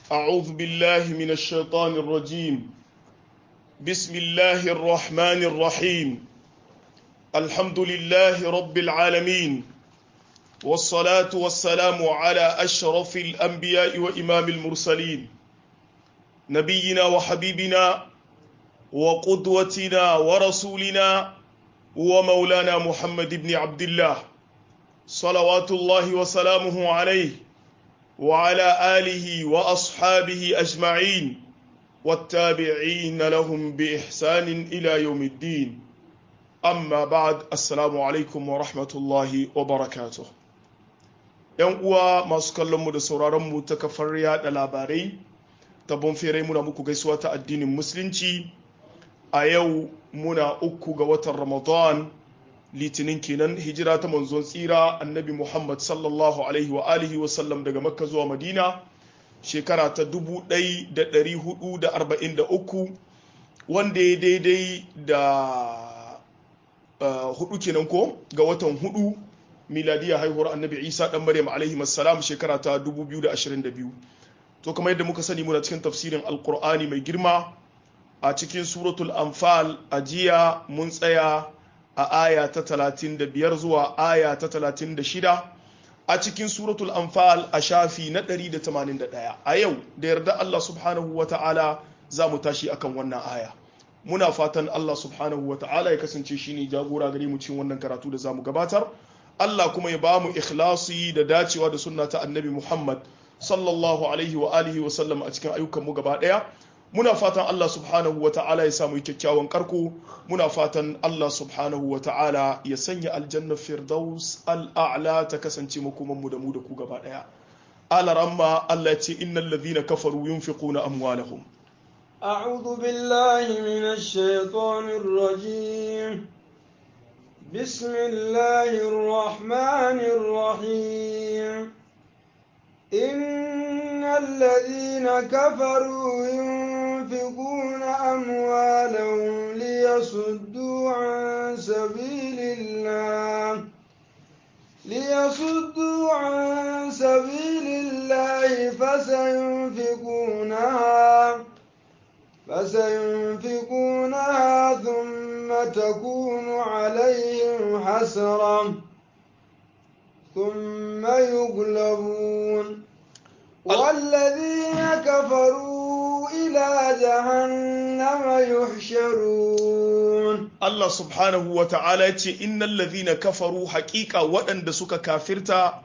أعوذ بالله من الشيطان الرجيم بسم الله الرحمن الرحيم الحمد لله رب العالمين والصلاة والسلام على أشرف الأنبياء وإمام المرسلين نبينا وحبيبنا وقدوتنا ورسولنا ومولانا محمد بن عبد الله صلوات الله وسلامه عليه وعلى آله وأصحابه أجمعين والتابعين لهم بإحسان إلى يوم الدين أما بعد السلام عليكم ورحمة الله وبركاته ‘Yan uwa masu kallonmu da sauraronmu ta kafar yaɗa labarai, ta bonfere muna muku gaisuwa ta addinin Musulunci, a yau muna uku ga watan Ramadan litinin kenan hijira ta manzon tsira annabi Muhammad sallallahu alaihi wa alihi wa sallam daga Makka zuwa Madina shekara ta 1443 wanda ya daidai da hudu kenan ko ga watan hudu miladiya haihuwar annabi Isa dan Maryam alaihi salam shekara ta 2022 to kamar yadda muka sani muna cikin tafsirin alkur'ani mai girma a cikin suratul anfal a jiya mun tsaya a aya ta 35 zuwa aya ta 36 a cikin suratul anfal a shafi na 181 a yau da yarda Allah subhanahu wa ta'ala za mu tashi akan wannan aya muna fatan Allah subhanahu wa ta'ala ya kasance shine jagora gare mu cikin wannan karatu da zamu gabatar Allah kuma ya bamu ikhlasi da dacewa da sunna ta annabi Muhammad sallallahu alaihi wa alihi wa sallam a cikin ayyukan mu gaba daya muna fatan Allah subhanahu wa ta'ala ya samu kyakkyawan karko muna fatan Allah subhanahu wa ta'ala ya sanya aljanna firdaus al'a'la ta kasance makoman mu da mu da ku gaba daya alaramma Allah ya ce innal ladhina kafaru yunfiquna amwalahum أعوذ بالله من الشيطان الرجيم بسم الله الرحمن الرحيم إن الذين كفروا ينفقون أموالهم ليصدوا عن سبيل الله ليصدوا عن سبيل الله فسينفقونها فسينفقونها ثم تكون عليهم حسرة ثم يغلبون والذين كفروا إلى جهنم يحشرون Allah subhanahu wa ta'ala ce innal ladhina kafaru haƙiƙa waɗanda suka kafirta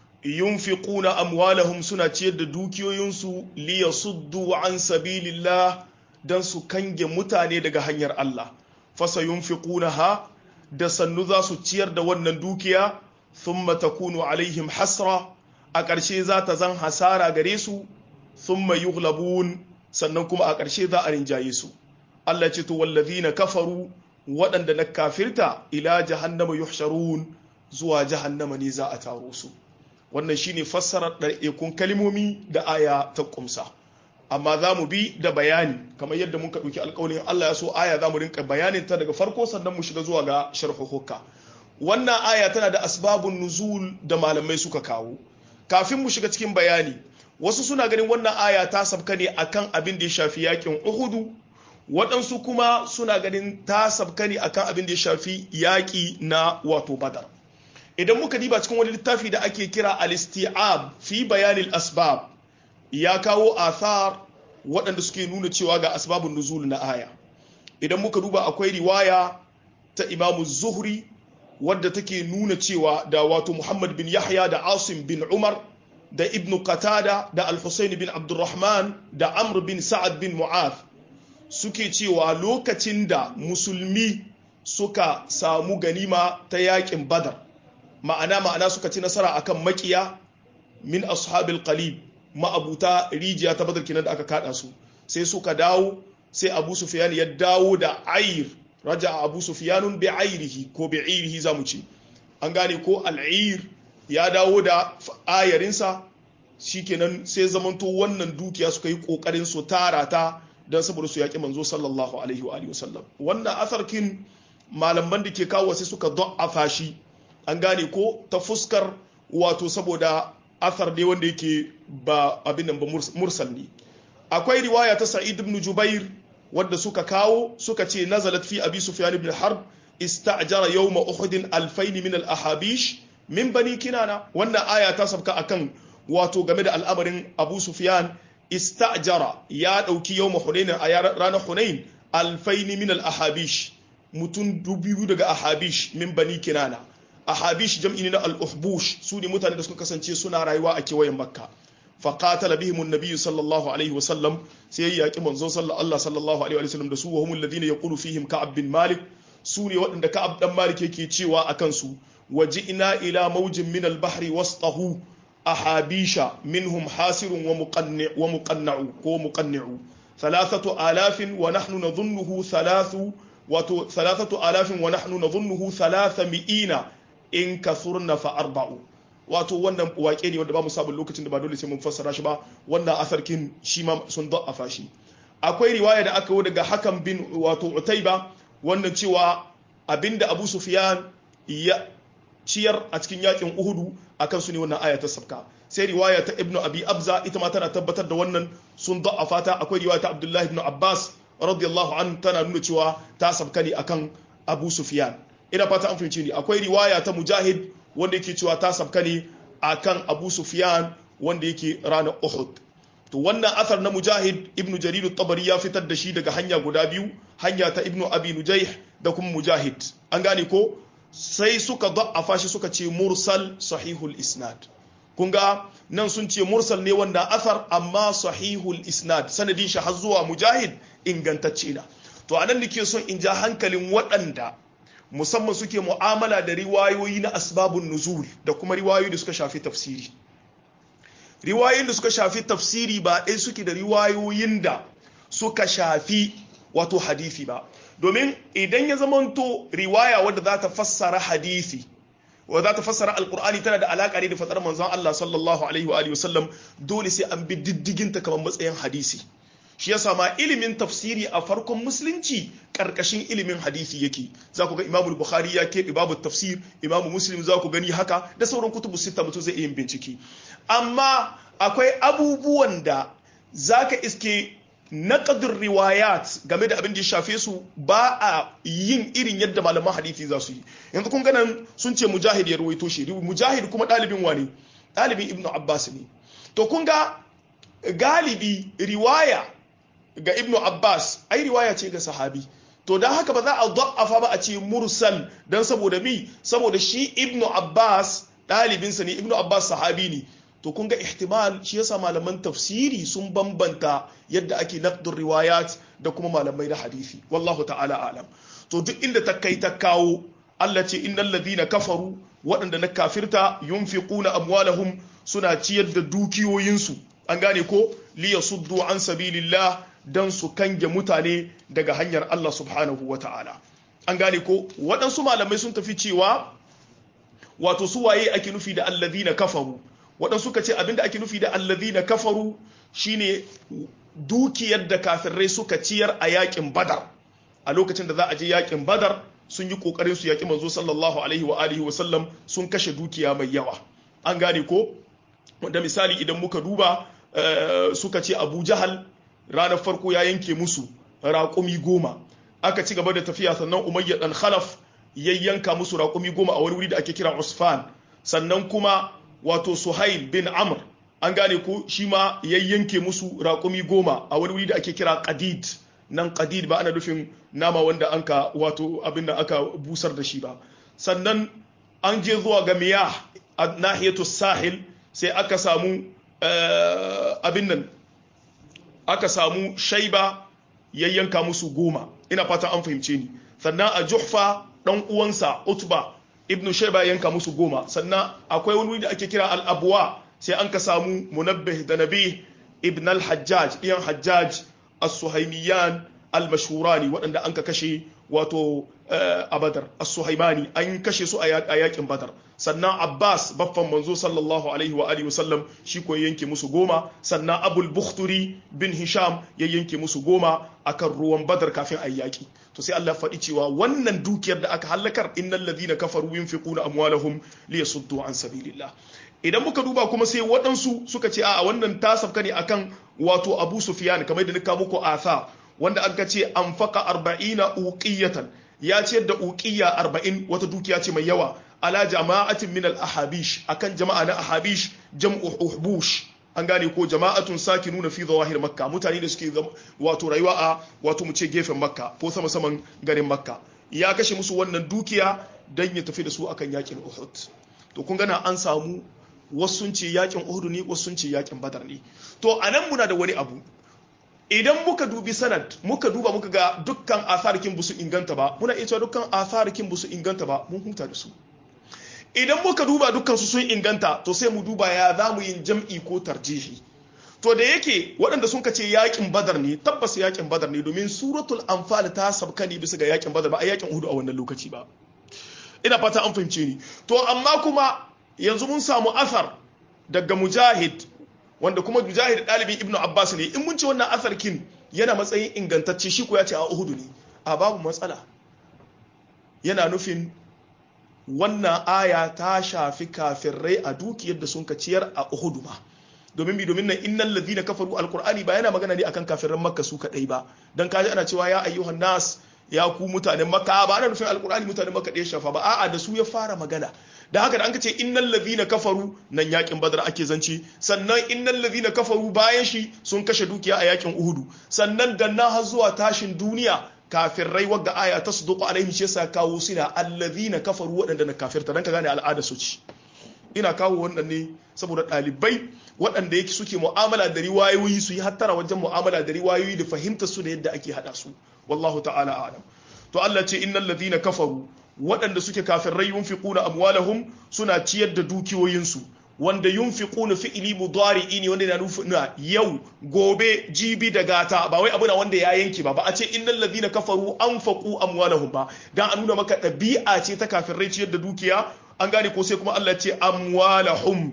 yunfiquna amwalahum suna ciyar da dukiyoyinsu liyasuddu an sabilillah dan su kange mutane daga hanyar Allah fasa yunfiqunaha da sannu za su ciyar da wannan dukiya thumma takunu alaihim hasra a ƙarshe za ta zan hasara gare su thumma yughlabun sannan kuma a ƙarshe za a rinjaye su Allah ce to wallazina kafaru waɗanda na kafirta ila jahannama yuhsharun zuwa jahannama ne za a taro su wannan shine fassarar ɗar'ekun kalmomi da aya ta kumsa amma za mu bi da bayani kamar yadda muka ɗauki alƙawarin Allah ya so aya za mu rinka bayanin ta daga farko sannan mu shiga zuwa ga sharhuhukka wannan aya tana da asbabun nuzul da malamai suka kawo kafin mu shiga cikin bayani wasu suna ganin wannan aya ta sabka ne akan abin da ya shafi yakin uhudu waɗansu kuma suna ganin ta sabka ne akan abin da ya shafi yaƙi na wato badar idan muka diba cikin wani littafi da ake kira al-isti'ab fi bayanil asbab ya kawo athar waɗanda suke nuna cewa ga asbabun nuzul na aya idan muka duba akwai riwaya ta imamu zuhri wadda take nuna cewa da wato muhammad bin yahya da asim bin umar da ibn qatada da al-husayn bin abdurrahman da amr bin sa'ad bin mu'adh suke cewa lokacin da musulmi suka samu ganima ta yakin badar ma'ana ma'ana suka ci nasara akan makiya min ashabil qalib ma'abuta rijiya ta badar kenan da aka kada su sai suka dawo sai abu sufyan ya dawo da ayr raja abu sufyanun bi ayrihi ko bi ayrihi zamu ce an gane ko al'ir ya dawo da ayarinsa shikenan sai zamanto wannan dukiya suka yi kokarin su tara ta don saboda su yaƙi manzo sallallahu alaihi wa alihi wasallam wannan asarkin malaman da ke kawo sai suka da'afa shi an gane ko ta fuskar wato saboda athar ne wanda yake ba abin nan ba mursal ne akwai riwaya ta sa'id ibn jubair wadda suka kawo suka ce nazalat fi abi sufyan ibn harb ista'jara yawma uhud alfayn min al-ahabish min bani kinana wannan aya ta sabka akan wato game da al'amarin abu sufyan ista'jara ya dauki yawma hunain a ranar hunain alfayn min al-ahabish mutun dubu daga ahabish min bani kinana ahabish jam'i ne na al-uhbush su ne mutane da suka kasance suna rayuwa a kewayen makka فقاتل بهم النبي صلى الله عليه وسلم سي ياقي منزون صلى الله صلى الله عليه وسلم da su وهم الذين يقول فيهم كعب بن مالك su ne waɗanda ka'ab dan malik yake cewa a kansu waji'na ila maujin min al-bahri wasṭahu ahabisha minhum hasirun wa muqanni wa muqanna'u ko muqanni'u thalathatu alafin wa nahnu nadhunnuhu thalathu wato thalathatu alafin wa nahnu nadhunnuhu thalathami'ina in kathurna fa arba'u wato wannan wake ne wanda ba mu sabon lokacin da ba dole sai mun fassara shi ba wannan asarkin shi ma sun da'afa shi akwai riwaya da aka yi daga hakan bin wato utaiba wannan cewa abinda abu sufyan ya ciyar a cikin yakin uhudu akan su ne wannan aya ta sabka sai riwaya ta ibnu abi abza ita ma tana tabbatar da wannan sun da'afa ta akwai riwaya ta abdullahi ibn abbas radiyallahu an tana nuna cewa ta sabka ne akan abu sufyan ina fata an fahimci ni akwai riwaya ta mujahid wanda yake cewa ta sabka ne akan Abu Sufyan wanda yake ranar Uhud to wannan asar na Mujahid ibn Jarir tabari ya fitar da shi daga hanya guda biyu hanya ta Ibn Abi Nujayh da kuma Mujahid an gane ko sai suka da'afa shi suka ce mursal sahihul isnad kun ga nan sun ce mursal ne wanda asar amma sahihul isnad sanadin shi har zuwa Mujahid ingantacce na to anan nake son in ja hankalin waɗanda musamman suke mu'amala da riwayoyi na asbabun nuzul da kuma riwayoyi da suka shafi tafsiri riwayoyin da suka shafi tafsiri ba ɗaya suke da riwayoyin da suka shafi wato hadisi ba domin idan ya zamanto riwaya wadda za ta fassara hadisi wadda za ta fassara alkur'ani tana da alaƙa ne da fatsar manzon Allah sallallahu alaihi wa wasallam dole sai an bi diddigin ta kamar matsayin hadisi shi yasa ma ilimin tafsiri a farkon musulunci karkashin ilimin hadisi yake za ku ga imamu bukhari ya keɓe babu tafsir imamu muslim za ku gani haka da sauran kutubu sita mutum zai iya bincike amma akwai abubuwan da za ka iske naqdur riwayat game da abin da ya shafe su ba a yin irin yadda malaman hadisi za su yi yanzu kun ganan sun ce mujahid ya ruwaito shi mujahid kuma ɗalibin wani ɗalibin ibnu abbas ne to kun ga galibi riwaya ga ibnu abbas ai riwaya ce ga sahabi to don haka ba za a da'afa ba a ce mursal don saboda mi saboda shi ibnu abbas ɗalibinsa ne ibnu abbas sahabi ne to kun ga ihtimal shi yasa malaman tafsiri sun bambanta yadda ake naqdur riwayat da kuma malamai na hadisi wallahu ta'ala alam to duk inda ta kai ta kawo Allah ce innal ladina kafaru waɗanda na kafirta yunfiquna amwalahum suna ciyar da dukiyoyinsu an gane ko liyasuddu an sabilillah dan su kange mutane daga hanyar Allah subhanahu wa ta'ala an gane ko waɗansu malamai sun tafi cewa wato su waye ake nufi da allazina kafaru waɗansu suka ce abinda ake nufi da allazina kafaru shine dukiyar da kafirai suka ciyar a yakin badar a lokacin da za a je yakin badar sun yi kokarin su yaki manzo sallallahu alaihi wa alihi wa sallam sun kashe dukiya mai yawa an gane ko wanda misali idan muka duba suka ce abu jahal ranar farko ya yanke musu raƙumi goma aka ci gaba da tafiya sannan umayya dan khalaf ya yanka musu raƙumi goma a wani wuri da ake kira usfan sannan kuma wato suhail bin amr an gane ko shi ma ya yanke musu raƙumi goma a wani wuri da ake kira qadid nan qadid ba ana nufin nama wanda anka wato abin da aka busar da shi ba sannan an je zuwa ga miyah a nahiyatu sahil sai aka samu abin nan aka samu shaiba yayyanka musu goma ina fatan an fahimce ni sannan a juhfa dan uwansa utba ibnu shaiba yanka musu goma sannan akwai wani da ake kira al-abwa sai an ka samu munabbih da nabi ibn al-hajjaj ɗiyan hajjaj as-suhaimiyan al-mashhurani waɗanda an ka kashe wato a badar as-suhaimani an kashe su a yakin badar sannan abbas baffan manzo sallallahu alaihi wa alihi wasallam shi ko yanke musu goma sannan abul bukhturi bin hisham ya yanke musu goma akan ruwan badar kafin a yaki to sai Allah faɗi cewa wannan dukiyar da aka halakar innal ladina kafaru yunfiquna amwalahum liyasuddu an sabilillah idan muka duba kuma sai waɗansu suka ce a wannan ta safka ne akan wato abu sufyan kamar da nika muku asa wanda aka ce an faka arba'ina uqiyatan ya ce da uqiya arba'in wata dukiya ce mai yawa ala jama'atin min al-ahabish akan jama'a na ahabish jam'u uhbush an gane ko jama'atun sakinuna fi zawahir makka mutane da suke wato rayuwa a wato mu ce gefen makka ko sama saman garin makka ya kashe musu wannan dukiya dan ya tafi da su akan yakin uhud to kun gana an samu wasu sun ce yakin uhud ne wasu sun ce yakin badar ne to anan muna da wani abu idan muka dubi sanad muka duba muka ga dukkan atharikin busu inganta ba muna iya cewa dukkan atharikin busu inganta ba mun huta da su idan muka duba dukkan su sun inganta to sai mu duba ya za mu yin jam'i ko tarjihi to da yake waɗanda sun kace yakin badar ne tabbas yakin badar ne domin suratul anfal ta sabka ne bisa ga yakin badar ba a yakin uhud a wannan lokaci ba ina fata an fahimce ni to amma kuma yanzu mun samu athar daga mujahid wanda kuma mujahid ɗalibin ibnu abbas ne in mun ce wannan athar kin yana matsayin ingantacce shi ko ya ce a uhud ne a babu matsala yana nufin wannan aya ta shafi kafirai a dukiyar da sun ciyar a Uhudu ma domin bi domin nan innal ladina kafaru alqur'ani ba yana magana ne akan kafiran makka su kadai ba dan kaji ana cewa ya ayyuhan nas ya ku mutanen makka ba ana nufin alqur'ani mutanen makka da ya shafa ba a'a da su ya fara magana da haka da an ce innal ladina kafaru nan yakin badar ake zance sannan innal ladina kafaru bayan shi sun kashe dukiya a yakin uhudu sannan danna har zuwa tashin duniya kafirai wagga aya ta suduku alaihim shi yasa kawo suna allazina kafaru waɗanda na kafirta dan ka gane al'ada su ci ina kawo wannan ne saboda ɗalibai waɗanda yake suke mu'amala da riwayoyi su yi hattara wajen mu'amala da riwayoyi da fahimtar su da yadda ake hada su wallahu ta'ala a'lam to Allah ce innal ladina kafaru waɗanda suke kafirai yunfiquna amwalahum suna ciyar da dukiyoyinsu wanda yunfiquna fi'li mudari'i ne wanda yana nufina yau gobe jibi da gata ba wai abu na wanda ya yanke ba ba a ce innal ladina kafaru anfaqu amwalahum ba dan a nuna maka ɗabi'a ce ta kafirai ciyar da dukiya an gane ko sai kuma Allah ya ce amwalahum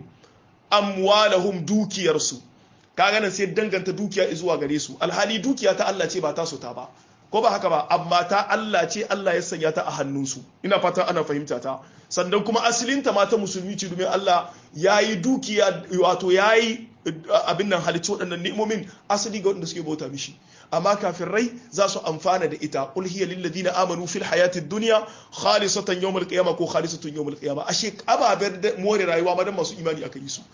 amwalahum dukiyarsu kaga nan sai danganta dukiya zuwa gare su alhali dukiya ta Allah ce ba ta so ta ba ko ba haka ba amma ta Allah ce Allah ya sanya ta a hannunsu ina fata ana fahimta ta sannan kuma asalinta ma ta musulmi ce domin Allah ya yi dukiya wato ya yi abin nan halicci waɗannan ni'imomin asali ga waɗanda suke bauta mishi amma kafirai za su amfana da ita qul hiya lil ladina amanu fil hayati dunya khalisatan yawmal qiyamah ko khalisatun yawmal qiyamah ashe ababen more rayuwa madan masu imani aka yi su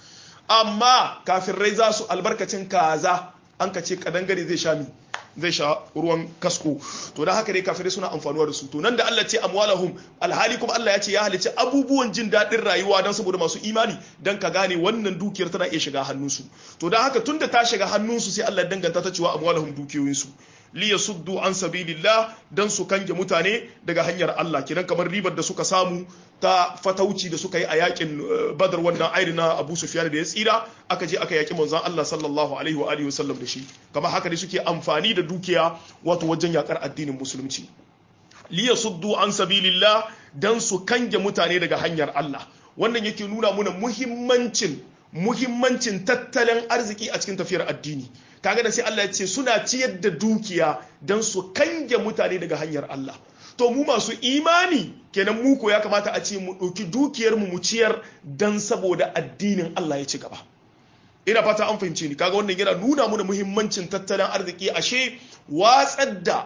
amma kafirai za su albarkacin kaza an ka ce kadangare zai sha mi zai sha ruwan kasko to da haka dai kafirai suna amfanuwa da su to nan da Allah ce amwalahum alhali kuma Allah ya ce ya halicci abubuwan jin daɗin rayuwa don saboda masu imani don ka gane wannan dukiyar tana iya shiga hannunsu to da haka tunda ta shiga hannunsu sai Allah danganta ta cewa amwalahum dukiyoyinsu li yasuddu an sabilillah dan su kange mutane daga hanyar Allah kidan kamar ribar da suka samu ta fatauci da suka yi a yakin badar wannan airi na Abu Sufyan da ya tsira aka je aka yaki manzon Allah sallallahu alaihi wa alihi wasallam da shi kamar haka ne suke amfani da dukiya wato wajen yakar addinin musulunci li yasuddu an sabilillah dan su kange mutane daga hanyar Allah wannan yake nuna muna muhimmancin muhimmancin tattalin arziki a cikin tafiyar addini kaga da sai Allah ya ce suna ciyar da dukiya don su kange mutane daga hanyar Allah to mu masu imani kenan mu ko ya kamata a ce mu ɗauki dukiyar mu mu ciyar don saboda addinin Allah ya ci gaba ina fata an fahimce ni kaga wannan yana nuna mana muhimmancin tattalin arziki ashe watsar da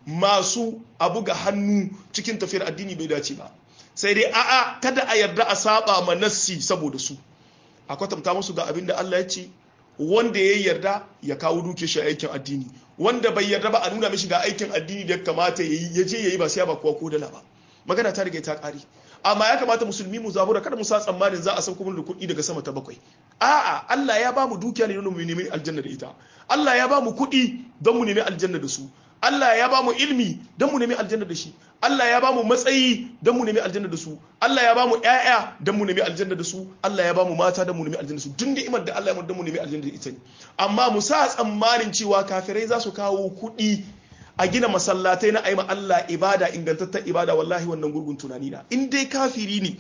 masu abu ga hannu cikin tafiyar addini bai dace ba sai dai a'a kada a yarda a saba ma nassi saboda su a kwatanta musu ga abin da Allah ya ce wanda ya yarda ya kawo duke shi aikin addini wanda bai yarda ba a nuna mishi ga aikin addini da ya kamata ya yi ya je ya yi ba sai ba kowa ko dala ba magana ta riga ta kare amma ya kamata musulmi mu zabura kada mu sa tsammanin za a sauko mana da kuɗi daga sama ta bakwai a'a Allah ya ba mu dukiya ne don mu nemi aljanna da ita Allah ya ba mu kuɗi don mu nemi aljanna da su Allah ya ba mu ilmi don mu nemi aljanna da shi Allah ya ba mu matsayi don mu nemi aljanna da su Allah ya ba mu ƴaƴa don mu nemi aljanna da su Allah ya ba mu mata don mu nemi aljanna da su duk ni'imar da Allah ya don mu nemi aljanna da ita ne amma mu sa tsammanin cewa kafirai za su kawo kuɗi a gina masallatai na aima Allah ibada ingantattar ibada wallahi wannan gurgun tunani na in dai kafiri ne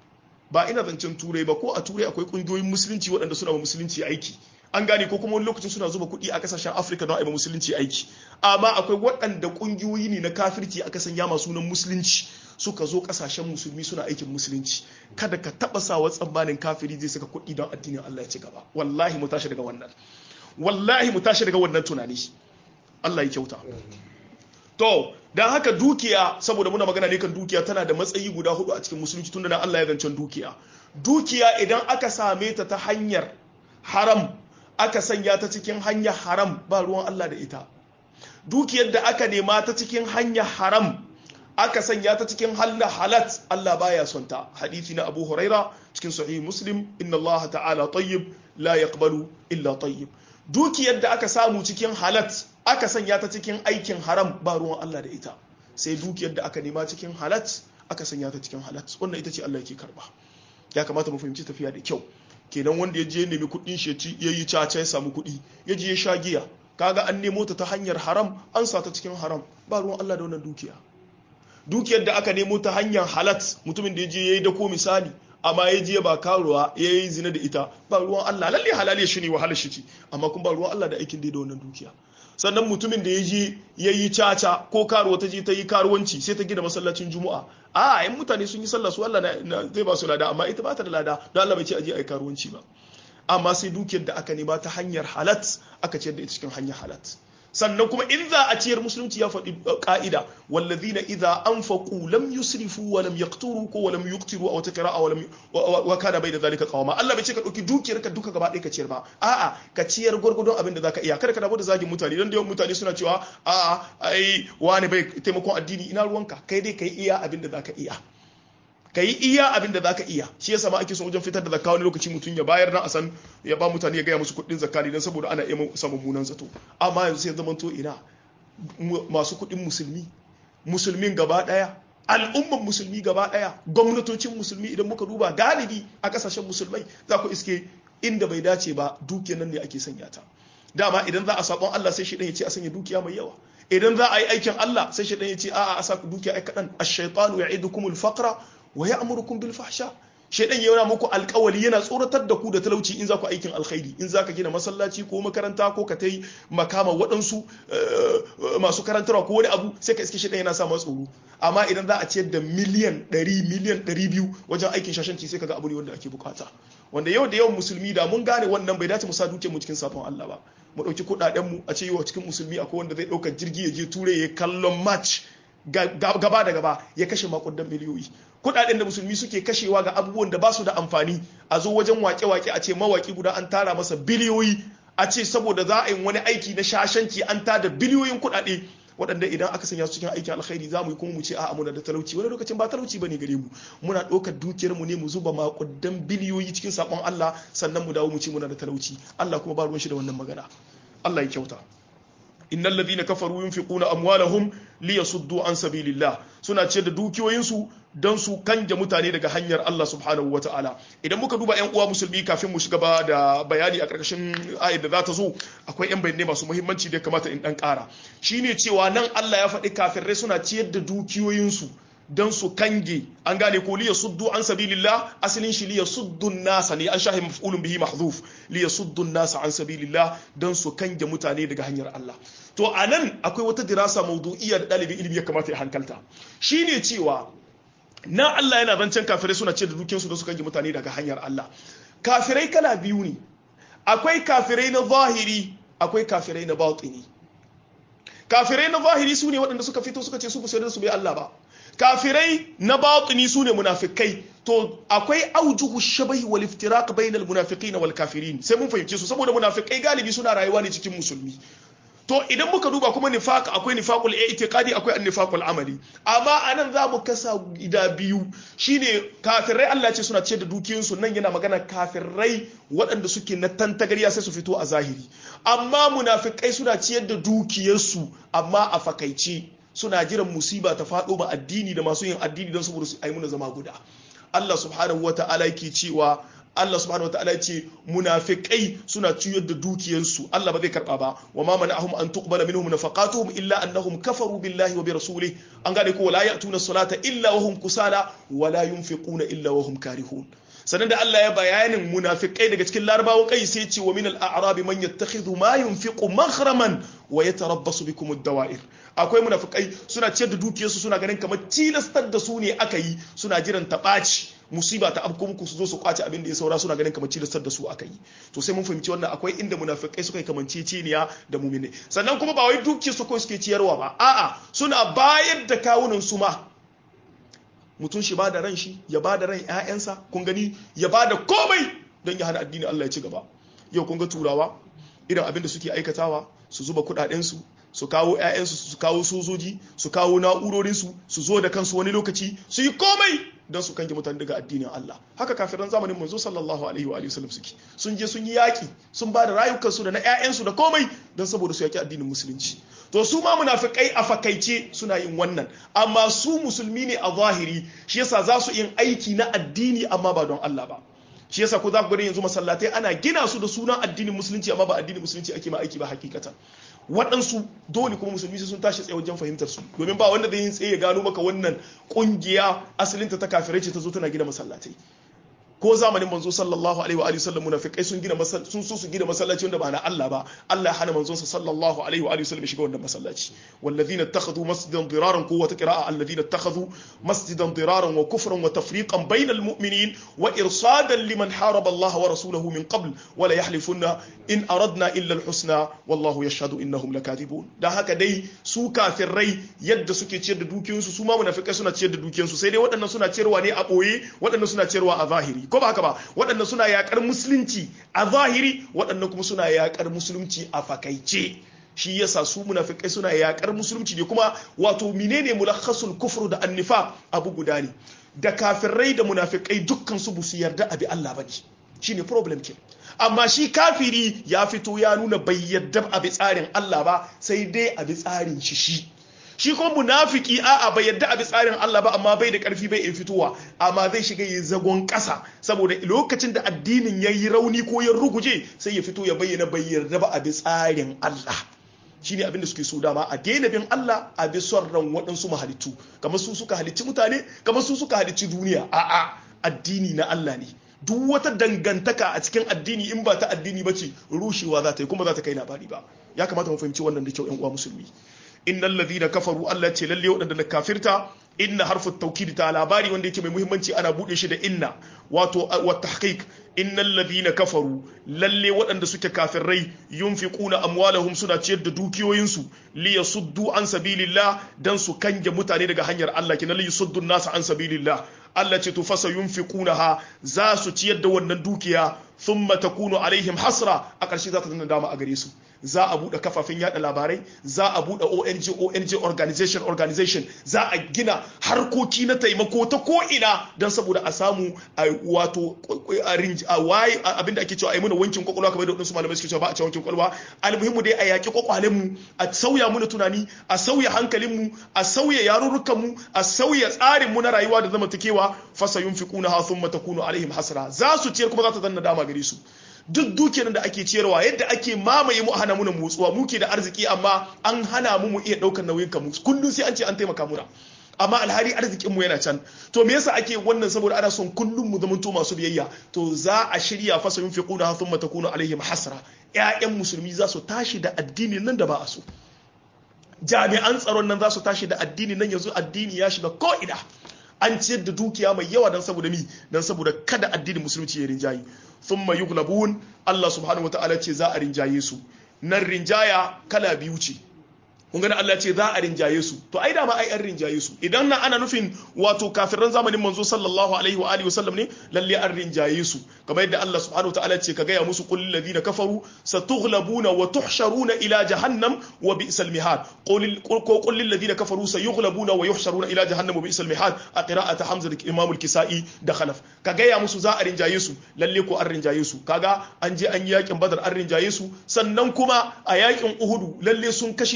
ba ina zancen turai ba ko a turai akwai kungiyoyin musulunci waɗanda suna ma musulunci aiki an gane ko kuma wani lokacin suna zuba kuɗi a kasashen afirka don aima musulunci aiki amma akwai waɗanda ƙungiyoyi ne na kafirci aka sanya masu sunan musulunci suka zo kasashen musulmi suna aikin musulunci kada ka taba sawa tsammanin kafiri zai saka kuɗi don addinin Allah ya ci gaba wallahi mu tashi daga wannan wallahi mu tashi daga wannan tunani Allah ya kyauta to dan haka dukiya saboda muna magana ne kan dukiya tana da matsayi guda hudu a cikin musulunci tunda na Allah ya zancen dukiya dukiya idan aka same ta ta hanyar haram aka sanya ta cikin hanyar haram ba ruwan Allah da ita dukiyar da aka nema ta cikin hanyar haram aka sanya ta cikin hanyar halat Allah baya son ta hadisi na Abu Huraira cikin sahih Muslim inna Allah ta'ala tayyib la yaqbalu illa tayyib dukiyar da aka samu cikin halat aka sanya ta cikin aikin haram ba ruwan Allah da ita sai dukiyar da aka nema cikin halat aka sanya ta cikin halat wannan ita ce Allah yake karba ya kamata mu fahimci tafiya da kyau kenan wanda ya je nemi kuɗin shi ya yi caca ya samu kuɗi ya je ya sha giya kaga an nemo ta ta hanyar haram an sa ta cikin haram ba ruwan Allah da wannan dukiya dukiyar da aka nemo ta hanyar halat mutumin da ya je ya yi dako misali amma ya je ba karuwa ya yi zina da ita ba ruwan Allah lalle halal ya shi ne wahalar shi ce amma kuma ba ruwan Allah da aikin da wannan dukiya sannan mutumin da ya je ya yi caca ko karuwa ta je ta yi karuwanci sai ta gina masallacin juma'a a yan mutane sun yi sallah su Allah zai ba su lada amma ita ba ta da lada don Allah bai ce aje a yi karuwanci ba amma sai dukiyar da aka nema ta hanyar halat aka ciyar da ita cikin hanyar halat sannan kuma in za a ciyar musulunci ya faɗi ka'ida wallazina idza anfaqu lam yusrifu wa lam yaqturu ko wa lam yuqtiru aw taqra'a wa lam wa kana bayda zalika qawama Allah bai ce ka dauki dukiyar ka duka gaba ɗaya ka ciyar ba a'a ka ciyar gurgurdon abin da zaka iya kada ka dawo da zagin mutane dan da yawan mutane suna cewa a'a ai wani bai taimakon addini ina ruwanka kai dai kai iya abin da zaka iya ka yi iya abin da zaka iya shi yasa ma ake son wajen fitar da zakka wani lokaci mutum ya bayar dan a san ya ba mutane ya gaya musu kuɗin zakka ne dan saboda ana iya samun munan zato amma yanzu sai zaman to ina masu kuɗin musulmi musulmin gaba ɗaya al'umman musulmi gaba ɗaya gwamnatocin musulmi idan muka duba galibi a ƙasashen musulmai za ku iske inda bai dace ba dukiyar nan ne ake sanya ta dama idan za a sabon Allah sai shi ya ce a sanya dukiya mai yawa idan za a yi aikin Allah sai shi ya ce a'a a sa dukiya ai kaɗan ash-shaytanu ya'idukumul faqra wa ya'murukum bil fahsha shaydan yana muku alƙawali yana tsoratar da ku da talauci in za ku aikin alkhairi in za ka gina masallaci ko makaranta ko ka tai makama waɗansu masu karantarwa ko wani abu sai ka iske shaydan yana sa ma tsoro amma idan za a ciyar da miliyan 100 miliyan 200 wajen aikin shashanci sai kaga abu ne wanda ake bukata wanda yau da yawan musulmi da mun gane wannan bai dace mu sa duke mu cikin safon Allah ba mu dauki kudaden mu a ce yau cikin musulmi akwai wanda zai dauka jirgi ya je ture ya kallon match gaba da gaba ya kashe makudan miliyoyi kudaden da musulmi suke kashewa ga abubuwan da ba su da amfani a zo wajen wake-wake a ce mawaki guda an tara masa biliyoyi a ce saboda za a yi wani aiki na shashanci an tada biliyoyin kudade waɗanda idan aka sanya su cikin aikin alkhairi za mu yi kuma mu ce a'a muna da talauci wani lokacin ba talauci bane gare mu muna ɗaukar dukiyar mu ne mu zuba makudan biliyoyi cikin sakon Allah sannan mu dawo mu ce muna da talauci Allah kuma ba ruwan shi da wannan magana Allah ya kyauta innal ladhina kafaru yunfiquna amwalahum liyasuddu an sabilillah suna ce da dukiyoyinsu don su kanje mutane daga hanyar Allah subhanahu wataala idan muka duba yan uwa musulmi kafin mu shiga ba da bayani a karkashin ayat da za ta zo akwai yan bayanai masu muhimmanci da ya kamata in dan kara shine cewa nan Allah ya faɗi kafirai suna ciyar da dukiyoyinsu don su kange an gane ko liya suddu an sabilillah asalin shi liya suddu nasa ne an shahi maf'ulun bihi mahdhuf liya suddu nasa an sabilillah don su kange mutane daga hanyar Allah to anan akwai wata dirasa mawdu'iyya da dalibin ilimi ya kamata ya hankalta shine cewa na Allah yana zancen kafirai suna ce da dukiyarsu don su kange mutane daga hanyar Allah kafirai kala biyu ne akwai kafirai na zahiri akwai kafirai na batini kafirai na zahiri su ne waɗanda suka fito suka ce su ba su bai Allah ba kafirai na batini su ne munafikai to akwai aujuhu shabahi wal iftiraq bainal munafiqin wal kafirin sai mun fahimce su saboda munafikai galibi suna rayuwa ne cikin musulmi to idan muka duba kuma nifaq akwai nifaqul i'tiqadi akwai an-nifaqul amali amma anan za mu kasa gida biyu shine kafirai Allah ce suna ce da dukiyoyin su nan yana magana kafirai waɗanda suke na tantagariya sai su fito a zahiri amma munafikai suna ciyar da dukiyarsu amma a fakaice suna jiran musiba ta faɗo ma addini da masu yin addini don saboda su ai muna zama guda Allah subhanahu wa ta'ala yake cewa Allah subhanahu wa ta'ala ce munafiqai suna ciyar da dukiyarsu Allah ba zai karba ba wa ma mana'ahum an tuqbala minhum nafaqatuhum illa annahum kafaru billahi wa bi rasulih an gane ko la ya'tuna salata illa wa hum kusala wa la yunfiquna illa wa hum karihun sannan da Allah ya bayanin munafikai daga cikin larabawan kai sai ce wa min al-a'rabi man yattakhidhu ma yunfiqu maghraman wa yatarabbasu bikum ad-dawa'ir akwai munafikai suna ciyar da dukiyarsu suna ganin kamar tilastar da su ne aka yi suna jiran ta ɓaci musiba ta abko muku su zo su kwace abin da ya saura suna ganin kamar tilastar da su aka yi to sai mun fahimci wannan akwai inda munafikai suka yi kamanceceniya da mumine sannan kuma ba wai dukiyar su kawai suke ciyarwa ba a'a suna bayar da kawunan su ma mutum shi ba da ran shi ya ba da ran ƴaƴansa kun gani ya ba da komai don ya hana addini Allah ya ci gaba yau kun ga turawa irin abin da suke aikatawa su zuba kuɗaɗen su su kawo 'ya'yansu su kawo sojoji su kawo na'urorinsu su zo da kansu wani lokaci su yi komai don su kange mutane daga addinin Allah haka kafiran zamanin manzo sallallahu alaihi wa sallam suke sun je sun yi yaki sun ba da rayukansu da na 'ya'yansu da komai don saboda su yaki addinin musulunci to su ma munafikai a fakaice suna yin wannan amma su musulmi ne a zahiri shi yasa za su yin aiki na addini amma ba don Allah ba shi yasa ku za ku gani yanzu masallatai ana gina su da sunan addinin musulunci amma ba addinin musulunci ake ma aiki ba hakikatan waɗansu dole kuma musulmi sun tashi tsaye wajen fahimtar su domin ba wanda zai yin tsaye ya gano maka wannan kungiya asalinta ta kafirai ce ta zo tana gina masallatai ko zamanin manzo sallallahu alaihi wa alihi sallam munafikai sun gina sun so su gina masallaci wanda ba na Allah ba Allah ya hana manzon sa sallallahu alaihi wa alihi sallam shiga wannan masallaci walladhina ittakhadhu masjidan diraran ko wata qira'a alladhina ittakhadhu masjidan diraran wa kufran wa tafriqan bainal mu'minin wa irsadan liman haraba Allah wa rasulahu min qabl wa la yahlifunna in aradna illa al-husna wallahu yashhadu innahum lakadibun dan haka dai su kafirai yadda suke ciyar da dukiyoyinsu su ma munafikai suna ciyar da dukiyoyinsu sai dai waɗannan suna ciyarwa ne a ɓoye waɗannan suna ciyarwa a zahiri ko ba haka ba waɗannan suna yakar musulunci a zahiri waɗannan kuma suna yakar musulunci a fakaice shi yasa su munafikai suna yakar musulunci ne kuma wato menene mulakhasul kufru da annifa abu guda ne da kafirai da munafikai dukkan su busu yarda abi Allah bane shine problem ke amma shi kafiri ya fito ya nuna bai yarda abi tsarin Allah ba sai dai abi tsarin shi shi shi kuma munafiki a'a bai yadda a bi tsarin Allah ba amma bai da karfi bai in fitowa amma zai shiga yi zagon ƙasa saboda lokacin da addinin ya yi rauni ko ya ruguje sai ya fito ya bayyana bai yarda ba a bi tsarin Allah shine abin da suke so dama a daina bin Allah a bi son ran waɗansu mahalittu kamar su suka halicci mutane kamar su suka halicci duniya a'a addini na Allah ne duk wata dangantaka a cikin addini in ba ta addini ba ce rushewa za ta yi kuma za ta kai labari ba ya kamata mu fahimci wannan da kyau yan uwa musulmi innal ladhina kafaru Allah ce lalle waɗanda da kafirta inna harfu tawkid ta labari wanda yake mai muhimmanci ana bude shi da inna wato wa tahqiq innal ladhina kafaru lalle waɗanda suke kafirai yunfiquna amwalahum suna ciyar da dukiyoyinsu li yasuddu an sabilillah dan su kange mutane daga hanyar Allah kina li yasuddu nas an sabilillah Allah ce to fasa yunfiqunaha za su ciyar da wannan dukiya thumma takunu alaihim hasra a ƙarshe za ta zama dama a gare su za a buɗe kafafen yada labarai za a buɗe ONG ONG organization organization za a gina harkoki na taimako ta ko ina don saboda a samu a wato a waye abinda ake cewa a yi muna wankin kwakwalwa kamar da wadansu malamai suke cewa ba a cewa wankin kwakwalwa almuhimmu dai a yaƙi kwakwalen mu a sauya muna tunani a sauya hankalin mu a sauya yarurrukan mu a sauya tsarin mu na rayuwa da zamantakewa fasa yunfiquna ha thumma takunu alaihim hasra za su ciyar kuma za ta zanna dama gare su duk dukiyar da ake ciyarwa yadda ake mamaye mu hana muna motsuwa muke da arziki amma an hana mu mu iya daukar nauyin kamu kullum sai an ce an taimaka muna amma alhari arzikin mu yana can to me yasa ake wannan saboda ana son kullum mu zamanto masu biyayya to za a shirya fasa yin fiquna thumma takunu alaihim hasra ƴaƴan musulmi za su tashi da addini nan da ba a so jami'an tsaron nan za su tashi da addini nan yanzu addini ya shiga ko ina an ciyar da dukiya mai yawa don saboda mi don saboda kada addinin musulunci ya rinjayi thumma yughlabun Allah subhanahu wataala ce za a rinjaye su nan rinjaya kala biyu ce kun gani Allah ce za a rinjaye su to ai dama ai an rinjaye su idan na ana nufin wato kafiran zamanin manzo sallallahu alaihi wa alihi wasallam ne lalle an rinjaye su kamar yadda Allah subhanahu wataala ce ka gaya musu qul ladina kafaru satughlabuna wa tuhsharuna ila jahannam wa bi'sal mihad qul qul lil ladina kafaru sayughlabuna wa yuhsharuna ila jahannam wa bi'sal mihad a qira'ati hamza da imam al-kisai da khalaf ka gaya musu za a rinjaye su lalle ko an rinjaye su kaga an je an yi yakin badar an rinjaye su sannan kuma a yakin uhudu lalle sun kashe musulmi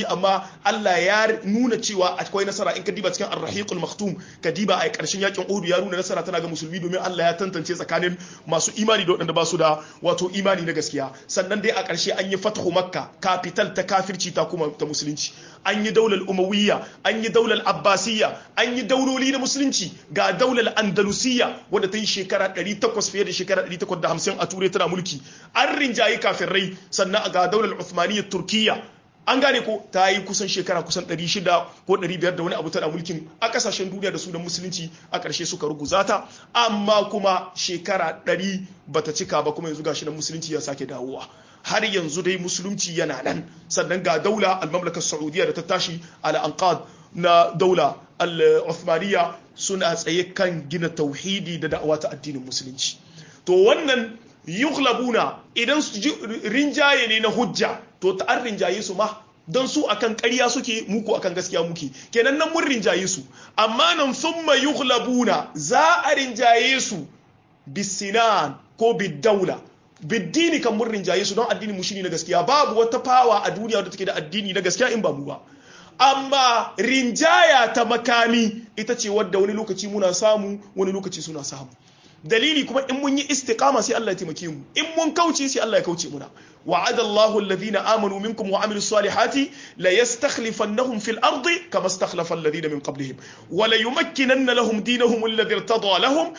musulmi amma Allah ya nuna cewa akwai nasara in ka diba cikin ar-rahiqul maktum ka diba a karshen yakin Uhud ya nuna nasara tana ga musulmi domin Allah ya tantance tsakanin masu imani da waɗanda ba su da wato imani na gaskiya sannan dai a ƙarshe an yi fathu makka capital ta kafirci ta kuma ta musulunci an yi daular umawiyya an yi daular abbasiyya an yi dauloli na musulunci ga daular andalusiyya wadda ta yi shekara 800 fiye da shekara 850 a turai tana mulki an rinjayi kafirai sannan ga daular uthmaniyyar turkiyya an gane ko ta yi kusan shekara kusan 600 ko 500 da wani abu tana mulkin a kasashen duniya da su da musulunci a ƙarshe suka ruguza ta amma kuma shekara 100 bata cika ba kuma yanzu gashi na musulunci ya sake dawowa har yanzu dai musulunci yana nan sannan ga daula al-mamlakar saudiya da ta tashi al-anqad na daula al-uthmaniya suna tsaye kan gina tauhidi da da'awa ta addinin musulunci to wannan yughlabuna idan rinjaye ne na hujja to ta an rinjaye su ma don su akan ƙarya suke muku akan gaskiya muke kenan nan mun rinjaye su amma nan thumma yughlabuna za a rinjaye su bisinan ko bidaula biddini kan mun rinjaye su don addini mu shine na gaskiya babu wata fawa a duniya wadda take da addini na gaskiya in ba mu ba amma rinjaya ta makami ita ce wadda wani lokaci muna samu wani lokaci suna samu dalili kuma in mun yi istiqama sai Allah ya taimake mu in mun kauce sai Allah ya kauce muna وعد الله الذين آمنوا منكم وعملوا الصالحات ليستخلفنهم في الأرض كما استخلف الذين من قبلهم وليمكنن لهم دينهم الذي ارتضى لهم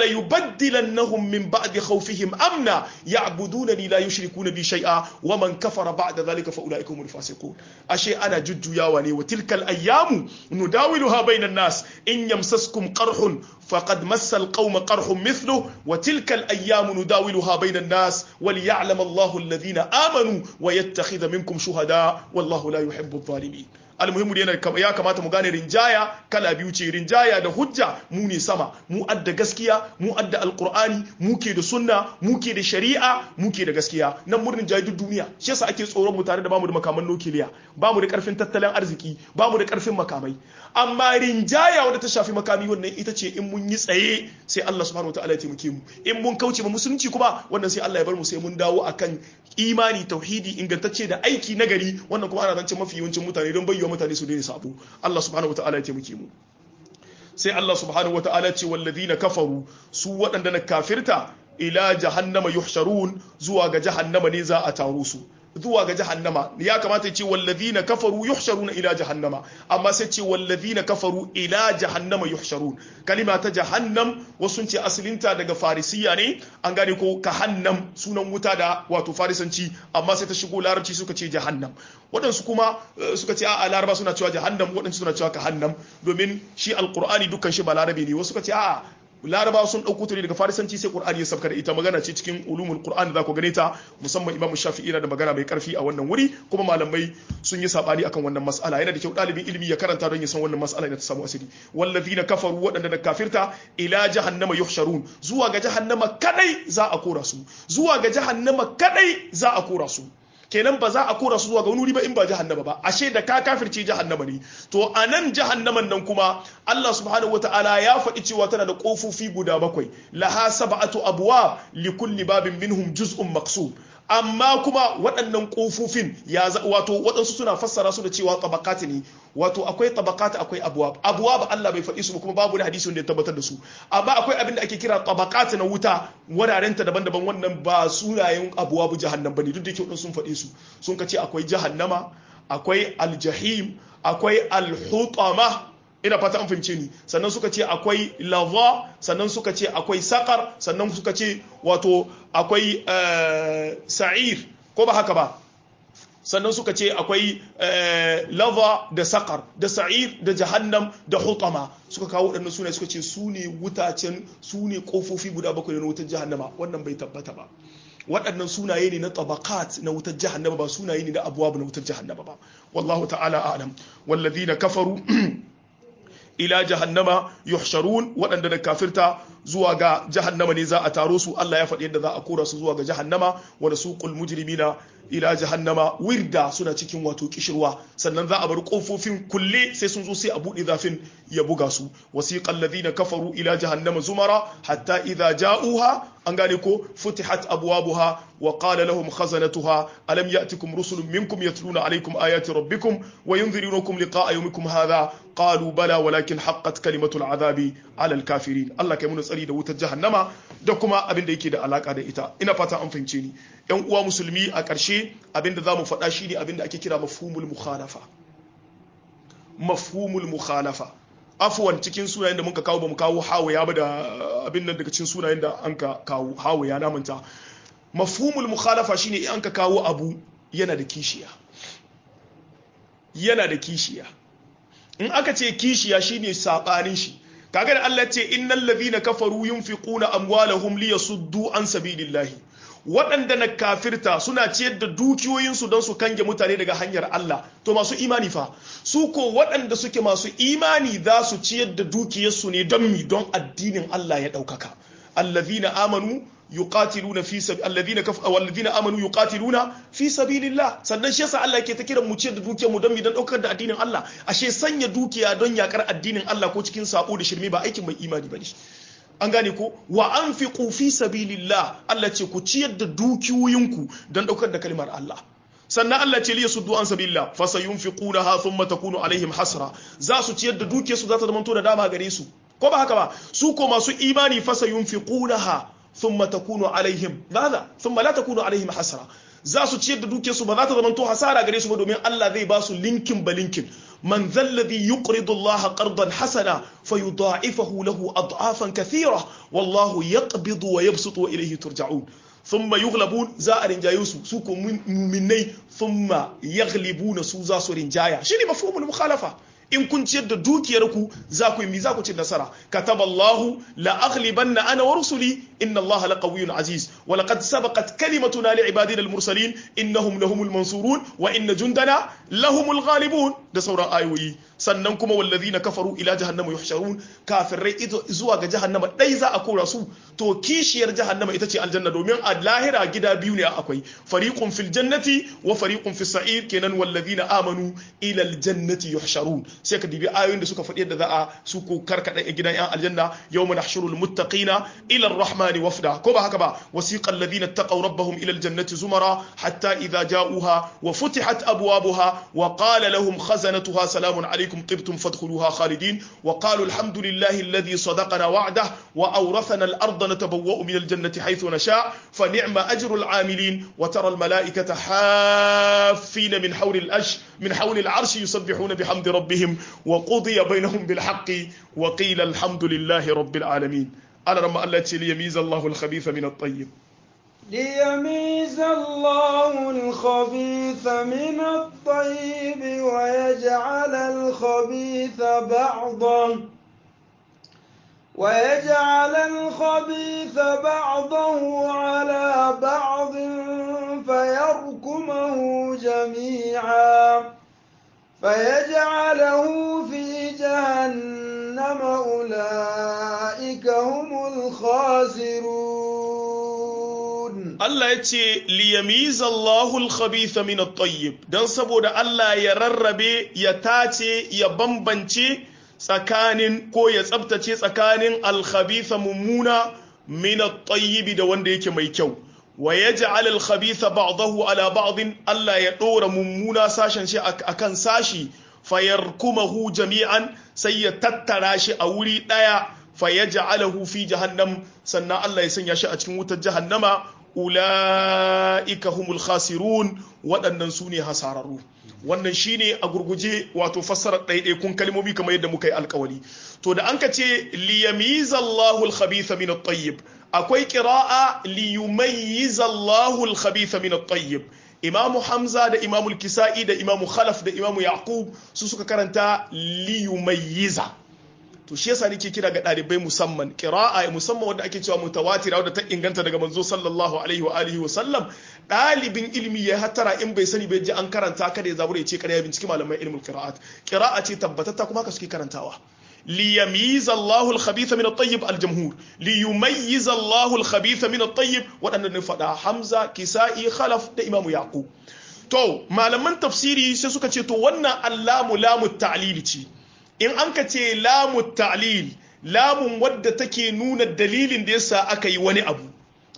وليبدلنهم من بعد خوفهم أمنا يعبدونني لا يشركون بي شيئا ومن كفر بعد ذلك فأولئك هم الفاسقون أشي أنا جد ياواني وتلك الأيام نداولها بين الناس إن يمسسكم قرح فقد مس القوم قرح مثله وتلك الأيام نداولها بين الناس وليعلم الله الذين آمنوا ويتخذ منكم شهداء والله لا يحب الظالمين almuhimmu yana ya kamata mu gane rinjaya kala biyu ce rinjaya da hujja mu ne sama mu adda gaskiya mu adda alqur'ani mu ke da sunna mu ke da shari'a mu ke da gaskiya nan mun rinjaye duk duniya shi yasa ake tsoron mu tare da bamu da makaman nukiliya bamu da karfin tattalin arziki bamu da karfin makamai amma rinjaya wanda ta shafi makami wannan ita ce in mun yi tsaye sai Allah subhanahu wataala ya taimake mu in mun kauce ma musulunci kuma wannan sai Allah ya bar mu sai mun dawo akan imani tauhidi ingantacce da aiki nagari wannan kuma ana zance mafi yawancin mutane don bayyana mutane su daina sabo Allah subhanahu wataala ya taimake mu sai Allah subhanahu wataala ce wallazina kafaru su waɗanda na kafirta ila jahannama yuhsharun zuwa ga jahannama ne za a taro su zuwa ga jahannama ya kamata ya ce wallazina kafaru yuhsharuna ila jahannama amma sai ce wallazina kafaru ila jahannama yuhsharun kalima ta jahannam wasu ce asalinta daga farisiya ne an gane ko kahannam sunan wuta da wato farisanci amma sai ta shigo larabci suka ce jahannam waɗansu kuma suka ce a laraba suna cewa jahannam waɗansu suna cewa kahannam domin shi alqur'ani dukkan shi ba larabi ne wasu suka ce a'a laraba sun ɗauko ta ne daga farisanci sai qur'ani ya sabka da ita magana ce cikin ulumul qur'an da za ku gane ta musamman imamu shafi'i na da magana mai karfi a wannan wuri kuma malamai sun yi sabani akan wannan mas'ala yana da kyau ɗalibin ilimi ya karanta don ya san wannan mas'ala da ta samu asiri wallazina kafaru waɗanda da kafirta ila jahannama yuhsharun zuwa ga jahannama kadai za a kora su zuwa ga jahannama kadai za a kora su kenan ba za a kora su zuwa ga wani ba in ba jahannama ba ashe da ka kafirce jahannama ne to a nan jahannaman nan kuma Allah subhanahu wataala ya faɗi cewa tana da ƙofofi guda bakwai laha sab'atu abwab li kulli babin minhum juz'un maqsum amma kuma waɗannan ƙofofin ya wato waɗansu suna fassara su da cewa tabakati ne wato akwai tabakati akwai abuwa abuwa ba Allah bai faɗi su ba kuma babu da hadisi wanda ya tabbatar da su amma akwai abin da ake kira tabakati na wuta wurarenta daban-daban wannan ba sunayen abuwa bu jahannam bane duk da kyau sun faɗi su sun ka ce akwai jahannama akwai aljahim akwai alhutama ina fata an fahimce ni sannan suka ce akwai lava sannan suka ce akwai sakar sannan suka ce wato akwai sa'ir ko ba haka ba sannan suka ce akwai lava da sakar da sa'ir da jahannam da hutama suka kawo waɗannan suna suka ce su ne wutacen su ne ƙofofi guda bakwai na wutar jahannama wannan bai tabbata ba waɗannan sunaye ne na tabakat na wutar jahannama ba sunaye ne na abuwa na wutar jahannama ba wallahu ta'ala a'lam wallazina kafaru ila jahannama yuhsharun waɗanda da kafirta zuwa ga jahannama ne za a taro su Allah ya faɗi yadda za a kora su zuwa ga jahannama wa nasuqul mujrimina ila jahannama wirda suna cikin wato kishirwa sannan za a bar kofofin kulle sai sun zo sai a buɗe zafin ya buga su wasiqal ladina kafaru ila jahannama zumara hatta idza ja'uha an gane ko futihat abwabuha wa qala lahum khazanatuha alam ya'tikum rusulun minkum yatluna alaykum ayati rabbikum wa yunzirunakum liqa'a yawmikum hadha qalu bala walakin haqqat kalimatu al'adabi 'ala al-kafirin Allah kai mun tsari da wutar jahannama da kuma abin da yake da alaka da ita ina fata an fahimce ni yan uwa musulmi a ƙarshe abin da zamu faɗa shine abin da ake kira mafhumul mukhalafa mafhumul mukhalafa afuwan cikin sunayen da muka kawo ba mu kawo hawaya ba da abin nan daga cikin sunayen da an ka kawo hawaya na manta mafhumul mukhalafa shine in an ka kawo abu yana da kishiya yana da kishiya in aka ce kishiya shine sabanin shi kaga da Allah ce innal ladhina kafaru yunfiquna amwalahum liyasuddu an sabilillahi waɗanda na kafirta suna ciyar da dukiyoyinsu don su kange mutane daga hanyar Allah to masu imani fa su ko waɗanda suke masu imani za su ciyar da dukiyarsu ne don mi don addinin Allah ya ɗaukaka allazina amanu yuqatiluna fi sabi alladhina kaf walladhina amanu yuqatiluna fi sabilillah sannan shi yasa Allah yake ta kiran mu ciyar da dukiyar mu don mi don ɗaukar da addinin Allah ashe sanya dukiya don yakar addinin Allah ko cikin sabo da shirme ba aikin mai imani bane an gane ko wa an fi fi sabilillah Allah ce ku ciyar da dukiyoyinku don daukar da kalmar Allah sannan Allah ce liya suddu an sabilillah fa sayunfiqunaha thumma takunu alaihim hasra za su ciyar da dukiyarsu za ta zama to da dama gare su ko ba haka ba su ko masu imani fa sayunfiqunaha thumma takunu alaihim madha thumma la takunu alaihim hasra za su ciyar da dukiyarsu ba za ta zama to hasara gare su ba domin Allah zai ba su linkin ba linkin من ذا الذي يقرض الله قرضا حسنا فيضاعفه له أضعافا كثيرة والله يقبض ويبسط وإليه ترجعون ثم يغلبون زائر جايوس سوكو مني ثم يغلبون سوزا سورين جايا شنو مفهوم المخالفة in kun ciyar da dukiyarku za ku yi mi za ku ci nasara kataballahu la aghlibanna ana wa rusuli inna allaha laqawiyyun aziz wa laqad sabaqat kalimatuna li ibadina al mursalin innahum lahumul mansurun wa inna jundana lahumul ghalibun da sauran ayoyi sannan kuma wallazina kafaru ila jahannama yuhsharun kafirai zuwa ga jahannama dai za a kora su to kishiyar jahannama ita ce aljanna domin a lahira gida biyu ne akwai fariqun fil jannati wa fariqun fis sa'ir kenan wallazina amanu ila al jannati yuhsharun sai ka dibi ayoyin da suka faɗi yadda za a su ko karkada gidan yan aljanna yawma nahshurul muttaqina ila ar-rahmani wafda ko ba haka ba wasiqa alladhina taqaw rabbahum ila al-jannati zumara hatta idha ja'uha wa futihat abwabuha wa qala lahum khazanatuha salamun alaykum tibtum fadkhuluha khalidin wa qalu alhamdulillahi alladhi sadaqana wa'dah wa awrathana al-ardha natabawwa'u min al-jannati haythu nasha fa ni'ma ajru al-'amilin wa tara al-mala'ikata haffina min hawli al-ash min hawli al-'arshi yusabbihuna bihamdi rabbihim وقضي بينهم بالحق وقيل الحمد لله رب العالمين أنا رمى الله ليميز الله الخبيث من الطيب ليميز الله الخبيث من الطيب ويجعل الخبيث بعضا ويجعل الخبيث بعضه على بعض فيركمه جميعا فيجعله في جهنم أولئك هم الخاسرون Allah ya ce liyamiza Allahul khabitha min at-tayyib dan saboda Allah ya rarrabe ya tace ya bambance tsakanin ko ya tsabtace tsakanin al-khabitha mummuna min at-tayyib da wanda yake mai kyau wa yaj'al al-khabitha ba'dahu ala ba'd Allah ya dora mummuna sashen shi akan sashi fayarkumahu jami'an sai ya tattara shi a wuri daya fayaj'alahu fi jahannam sannan Allah ya sanya shi a cikin wutar jahannama ula'ika humul khasirun waɗannan su ne hasararru wannan shine a gurguje wato fassarar ɗaiɗaikun kalmomi kamar yadda muka yi alkawari to da an ka ce liyamizallahu al-khabitha min at-tayyib akwai qira'a liyumayyizallahu al-khabitha min at-tayyib imamu hamza da imamu kisa'i da imamu khalaf da imamu yaqub su suka karanta liyumayyiza to shi yasa nake kira ga ɗalibai musamman qira'a musamman wanda ake cewa mutawatira wanda ta inganta daga manzo sallallahu alaihi wa alihi wa sallam ɗalibin ilimi ya hatara in bai sani bai ji an karanta kada ya zabura ya ce kada ya binciki malaman ilmin qira'at qira'a ce tabbatatta kuma haka suke karantawa ليميز الله الخبيث من الطيب الجمهور ليميز الله الخبيث من الطيب waɗanda ne faɗa Hamza Kisa'i Khalaf da Imam Yaqub to malaman tafsiri sai suka ce to wannan allamu lamu ta'lil ce in an ka ce lamu ta'lil lamun wadda take nuna dalilin da yasa aka yi wani abu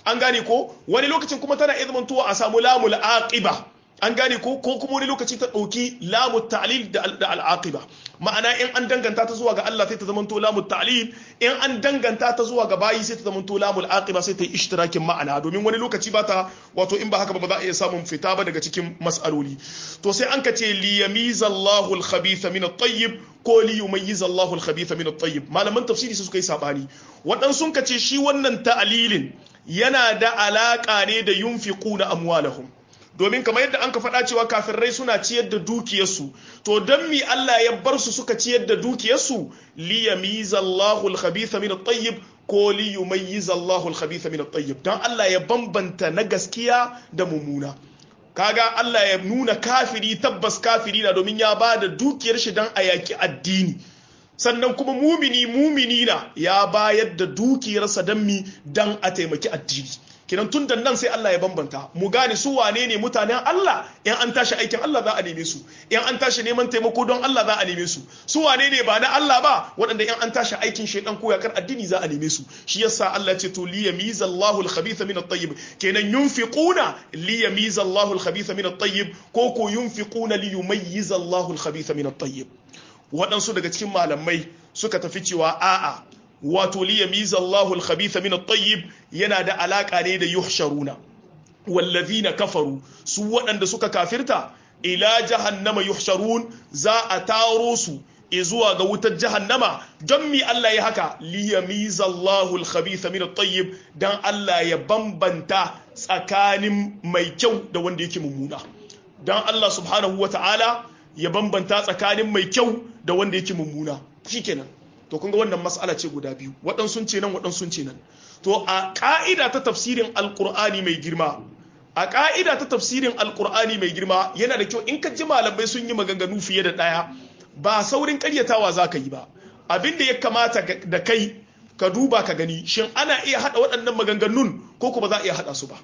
an gane ko wani lokacin kuma tana iya zamantowa a samu lamul aqiba an gane ko ko kuma wani lokaci ta ɗauki lamu ta'lil da al'aqiba ma'ana in an danganta ta zuwa ga Allah sai ta zamanto lamu ta'lil in an danganta ta zuwa ga bayi sai ta zamanto lamu al'aqiba sai ta yi ishtirakin ma'ana domin wani lokaci ba ta wato in ba haka ba ba za a iya samun fita ba daga cikin mas'aloli to sai an ka ce li yamiza Allahu al-khabitha min at-tayyib ko li yumayyiza Allahu al-khabitha min at-tayyib malaman tafsiri suka yi sabani waɗansu ka ce shi wannan ta'lilin yana da alaka ne da yunfiquna amwalahum domin kamar yadda an ka faɗa cewa kafirai suna ciyar da dukiyarsu to don mi Allah ya bar su suka ciyar da dukiyarsu li yamiza Allahu al-khabitha min at-tayyib ko li yumayyiza Allahu al-khabitha min at-tayyib dan Allah ya bambanta na gaskiya da mummuna kaga Allah ya nuna kafiri tabbas kafiri na domin ya ba da dukiyar shi dan a yaki addini sannan kuma mumini mumini na ya bayar da dukiyarsa dan mi dan a taimaki addini kinan tun da nan sai Allah ya bambanta mu gane su wane ne mutanen Allah in an tashi aikin Allah za a neme su in an tashi neman taimako don Allah za a neme su su wane ne ba na Allah ba waɗanda in an tashi aikin shaidan ko yakar addini za a neme su shi yasa Allah ya ce to li yamiza Allahu al-khabitha min at-tayyib kenan yunfiquna li yamiza Allahu al-khabitha min at-tayyib ko ko yunfiquna li yumayyiza Allahu al-khabitha min at-tayyib waɗansu daga cikin malamai suka tafi cewa a'a wato liyamiza Allahu al-khabitha min at-tayyib yana da alaka ne da yuhsharuna wallazina kafaru su waɗanda suka kafirta ila jahannama yuhsharun za a taro su zuwa ga wutar jahannama don mi Allah ya haka liyamiza Allahu al-khabitha min at-tayyib dan Allah ya bambanta tsakanin mai kyau da wanda yake mummuna dan Allah subhanahu wata'ala ya bambanta tsakanin mai kyau da wanda yake mummuna shikenan to kun ga wannan mas'ala ce guda biyu waɗansu ce nan waɗansu ce nan to a ƙa'ida ta tafsirin alƙur'ani mai girma a ƙa'ida ta tafsirin alƙur'ani mai girma yana da kyau in ka ji malamai sun yi maganganu fiye da ɗaya ba saurin ƙaryatawa za ka yi ba abin da ya kamata da kai ka duba ka gani shin ana iya haɗa waɗannan maganganun ko kuma za a iya haɗa su ba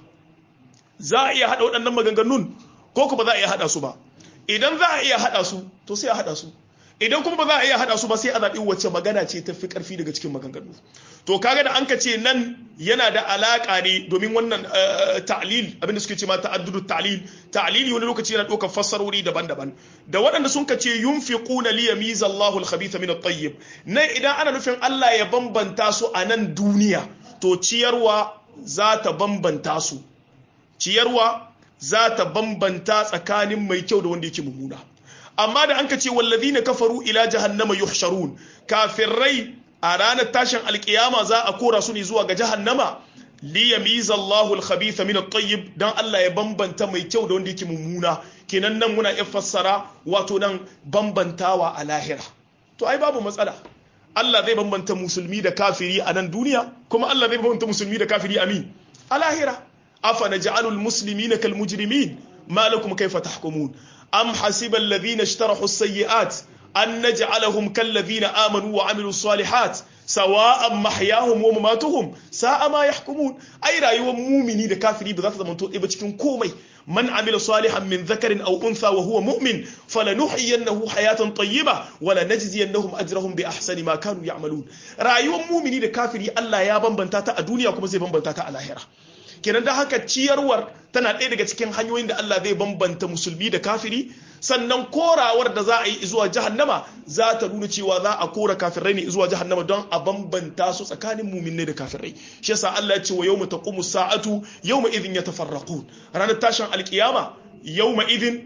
za a iya haɗa waɗannan maganganun ko kuma za a iya haɗa su ba idan za a iya haɗa su to sai a haɗa su idan kuma ba za a iya haɗa su ba sai a zaɓi wacce magana ce ta fi ƙarfi daga cikin maganganu to kaga da an ka ce nan yana da alaƙa ne domin wannan ta'lil abinda suke ce ma ta'addudu ta'lil ta'lili wani lokaci yana ɗaukar fassarori daban-daban da waɗanda sun ka ce yunfiquna li yamiza Allahu al-khabitha min at-tayyib nan idan ana nufin Allah ya bambanta su a nan duniya to ciyarwa za ta bambanta su ciyarwa za ta bambanta tsakanin mai kyau da wanda yake mummuna amma da an ka ce wallazina kafaru ila jahannama yuhsharun kafirai a ranar tashin alkiyama za a kora su ne zuwa ga jahannama li yamiza Allahu al-khabitha min at-tayyib dan Allah ya bambanta mai kyau da wanda yake mummuna kenan nan muna iya fassara wato nan bambantawa a lahira to ai babu matsala Allah zai bambanta musulmi da kafiri a nan duniya kuma Allah zai bambanta musulmi da kafiri a mi a lahira afa naj'alul muslimina kal mujrimin ma lakum kayfa tahkumun أم حسب الذين اشترحوا السيئات أن نجعلهم كالذين آمنوا وعملوا الصالحات سواء محياهم ومماتهم ساء ما يحكمون أي رأيوا مؤمنين da kafiri ba za ta zama to ba cikin komai man amila salihan min dhakarin aw untha wa huwa mu'min falanuhyiyannahu hayatan tayyiba wa lanajziyannahum ajrahum bi ahsani ma kanu ya'malun rayuwar mu'mini da kafiri Allah ya bambanta ta a duniya kuma zai bambanta ta a lahira kenan da haka ciyarwar tana ɗaya daga cikin hanyoyin da Allah zai bambanta musulmi da kafiri sannan korawar da za a yi zuwa jahannama za ta nuna cewa za a kora kafirai ne zuwa jahannama don a bambanta su tsakanin muminai da kafirai shi yasa Allah ya ce wa yawma taqumu sa'atu yawma idhin yatafarraqun ranar tashin alkiyama yawma idhin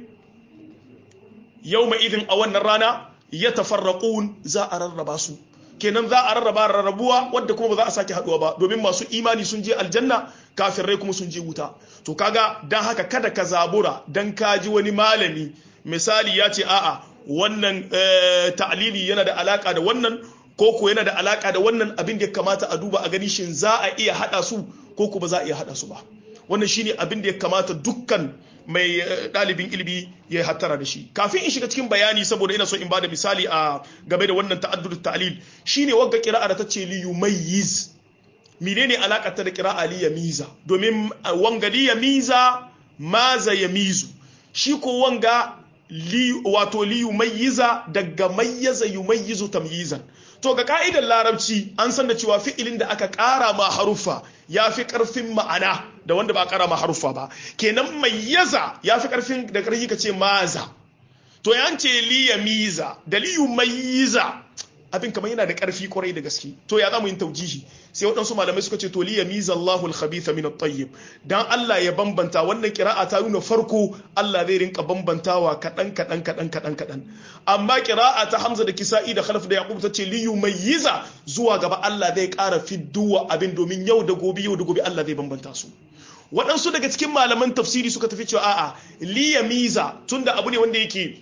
yawma idhin a wannan rana yatafarraqun za a rarraba su kenan za a rarraba rarrabuwa wadda kuma ba za a sake haduwa ba domin masu imani sun je aljanna kafirai kuma sun je wuta to kaga dan haka kada ka zabura dan ka ji wani malami misali ya ce a'a wannan ta'lili yana da alaka da wannan ko ko yana da alaka da wannan abin da ya kamata a duba a gani shin za a iya hada su ko ko ba za a iya hada su ba wannan shine abin da ya kamata dukkan mai ɗalibin ilimi ya hattara da shi kafin in shiga cikin bayani saboda ina so in bada misali a game da wannan ta'addud ta'lil shine wagga qira'a da tace li yumayyiz menene alakar ta da qira'a li yamiza domin wanga li yamiza maza yamizu shi ko wanga li wato li yumayyiza daga mayyaza yumayyizu tamyizan to ga ka'idar larabci an san da cewa fi'ilin da aka ƙara ma haruffa ya fi ƙarfin ma'ana da wanda ba a ƙara ma haruffa ba kenan mayyaza ya fi ƙarfin da ƙarfi ka ce maza to yan ce liya miza da liyu mayyiza abin kamar yana da ƙarfi kwarai da gaske to ya zamu yin taujihi sai waɗansu malamai suka ce to liya miza Allahul khabitha min at-tayyib dan Allah ya bambanta wannan kira'a ta nuna farko Allah zai rinka bambantawa kaɗan kaɗan kaɗan kaɗan kaɗan amma kira'a ta Hamza da Kisa'i da Khalaf da Yaqub ta ce liyu mayyiza zuwa gaba Allah zai ƙara fidduwa abin domin yau da gobe yau da gobe Allah zai bambanta su waɗansu daga cikin malaman tafsiri suka tafi cewa a'a liya miza tunda abu ne wanda yake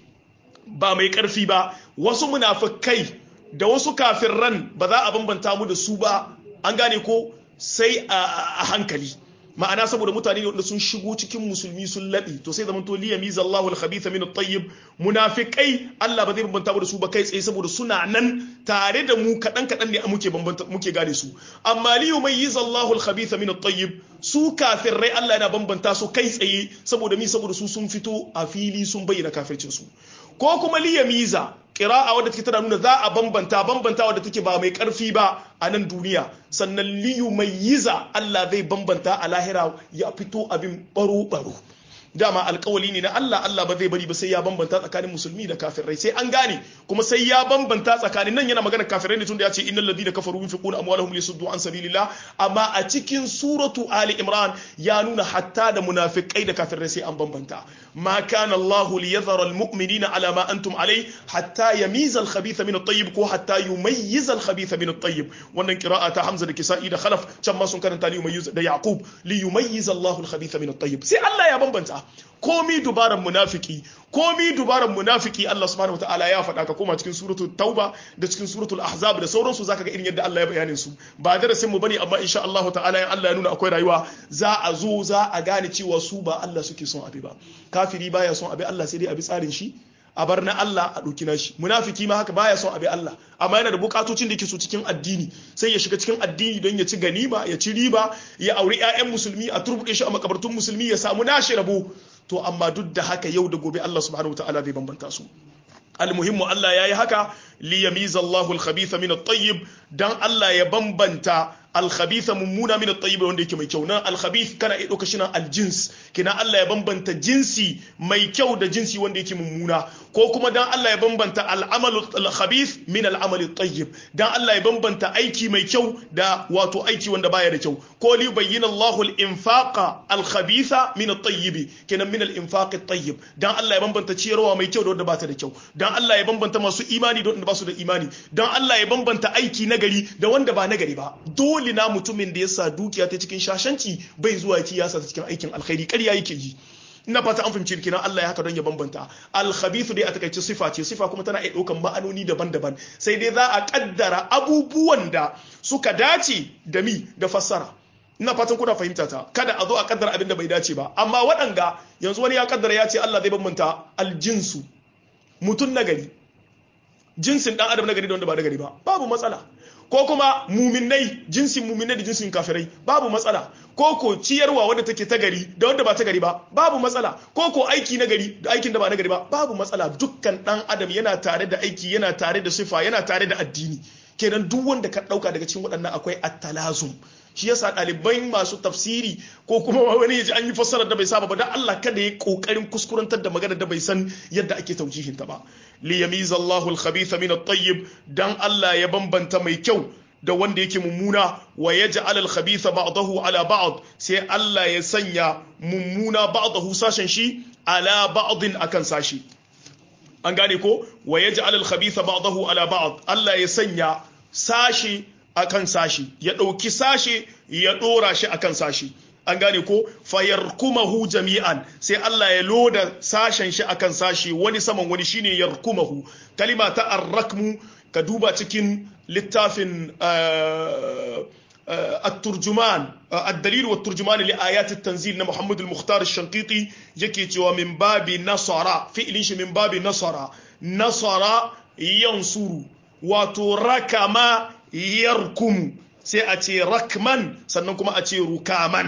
ba mai ƙarfi ba wasu munafikai da wasu kafirran ba za a bambanta mu da su ba an gane ko sai a hankali ma'ana saboda mutane ne wanda sun shigo cikin musulmi sun laɓe to sai zaman to liya miza Allahu al-khabitha min at-tayyib munafiqai Allah ba zai bambanta mu da su ba kai tsaye saboda suna nan tare da mu kadan kadan ne muke bambanta muke gane su amma li yumayyiza Allahu al-khabitha min at-tayyib su kafirai Allah yana bambanta su kai tsaye saboda mi saboda su sun fito a fili sun bayyana kafircin su ko kuma liya miza ƙira'a wadda take tana nuna za a bambanta bambanta wadda take ba mai ƙarfi ba a nan duniya sannan liyu mai yiza Allah zai bambanta a lahira ya fito abin baro-baro dama alkawali ne na Allah Allah ba zai bari ba sai ya bambanta tsakanin musulmi da kafirai sai an gane kuma sai ya bambanta tsakanin nan yana magana kafirai ne tunda ya ce innal ladina kafaru yunfiquna amwalahum lisuddu an sabilillah amma a cikin suratu ali imran ya nuna hatta da munafikai da kafirai sai an bambanta ma kana Allah liyadhara almu'minina ala ma antum alai hatta yamiza alkhabitha min at-tayyib ko hatta yumayyiza alkhabitha min at-tayyib wannan qira'a ta Hamza da Kisa'i da Khalaf can ma sun karanta li yumayyiz da Yaqub li yumayyiza Allah alkhabitha min at-tayyib sai Allah ya bambanta komi dubaran munafiki komi dubaran munafiki Allah subhanahu wataala ya faɗa ka koma cikin suratul tauba da cikin suratul ahzab da sauransu zaka ga irin yadda Allah ya bayanin su ba darasin mu bane amma insha Allah ta'ala in Allah ya nuna akwai rayuwa za a zo za a gane cewa su ba Allah suke son abi ba kafiri baya son abi Allah sai dai abi tsarin shi a bar na Allah a ɗauki nashi munafiki ma haka baya son abi Allah amma yana da bukatocin da yake so cikin addini sai ya shiga cikin addini don ya ci ganima ya ci riba ya auri ƴaƴan musulmi a turbuɗe shi a makabartun musulmi ya samu nashi rabo to amma duk da haka yau da gobe Allah subhanahu wataala zai bambanta su almuhimmu Allah ya yi haka li yamiza Allahu al-khabitha min at-tayyib dan Allah ya bambanta al-khabitha mummuna min at-tayyib wanda yake mai kyau nan al-khabith kana iya dauka shi nan al-jins kina Allah ya bambanta jinsi mai kyau da jinsi wanda yake mummuna ko kuma dan Allah ya bambanta al-amalu al-khabith min al-amal at-tayyib dan Allah ya bambanta aiki mai kyau da wato aiki wanda baya da kyau ko li bayyana Allahu al-infaqa al-khabitha min at-tayyib kina min al-infaq at-tayyib dan Allah ya bambanta ciyarwa mai kyau da wanda ba ta da kyau dan Allah ya bambanta masu imani da wanda ba su da imani dan Allah ya bambanta aiki nagari da wanda ba nagari ba dole na mutumin da ya sa dukiya ta cikin shashanci bai zuwa ci ya sa cikin aikin alkhairi ƙarya yake yi ina fata an fahimci kenan Allah ya haka don ya bambanta al-khabithu dai a takaice sifa ce sifa kuma tana iya ɗaukan ma'anoni daban-daban sai dai za a kaddara abubuwan da suka dace da mi da fassara ina fatan kuna fahimta ta kada a zo a kaddara abin da bai dace ba amma waɗanga yanzu wani ya kaddara ya ce Allah zai bambanta aljinsu mutum nagari jinsin dan adam nagari da wanda ba nagari ba babu matsala ko kuma muminai jinsin muminai da jinsin kafirai babu matsala ko ko ciyarwa wadda take ta gari da wanda ba ta gari ba babu matsala ko ko aiki na gari da aikin da ba na gari ba babu matsala dukkan dan adam yana tare da aiki yana tare da sifa yana tare da addini kenan duk wanda ka dauka daga cikin waɗannan akwai at-talazum shi yasa ɗalibai masu tafsiri ko kuma wani yaji an yi fassarar da bai saba ba dan Allah kada ya kokarin kuskurantar da magana da bai san yadda ake taujihin ta ba li yamiza Allahu al-khabitha min at-tayyib dan Allah ya bambanta mai kyau da wanda yake mummuna wa yaj'al al-khabitha ba'dahu ala ba'd sai Allah ya sanya mummuna ba'dahu sashen shi ala ba'din akan sashi an gane ko wa yaj'al al-khabitha ba'dahu ala ba'd Allah ya sanya sashi akan sashi ya ɗauki sashe ya ɗora shi akan sashi an gane ko fayarkumahu jami'an sai Allah ya loda sashen shi akan sashi wani saman wani shine yarkumahu kalima ta arrakmu ka duba cikin littafin الترجمان الدليل والترجمان لآيات التنزيل محمد المختار الشنقيطي يكي تيوا من باب نصر فعل من باب نصر نصر ينصر وتركما yarkumu sai a ce rakman sannan kuma a ce rukaman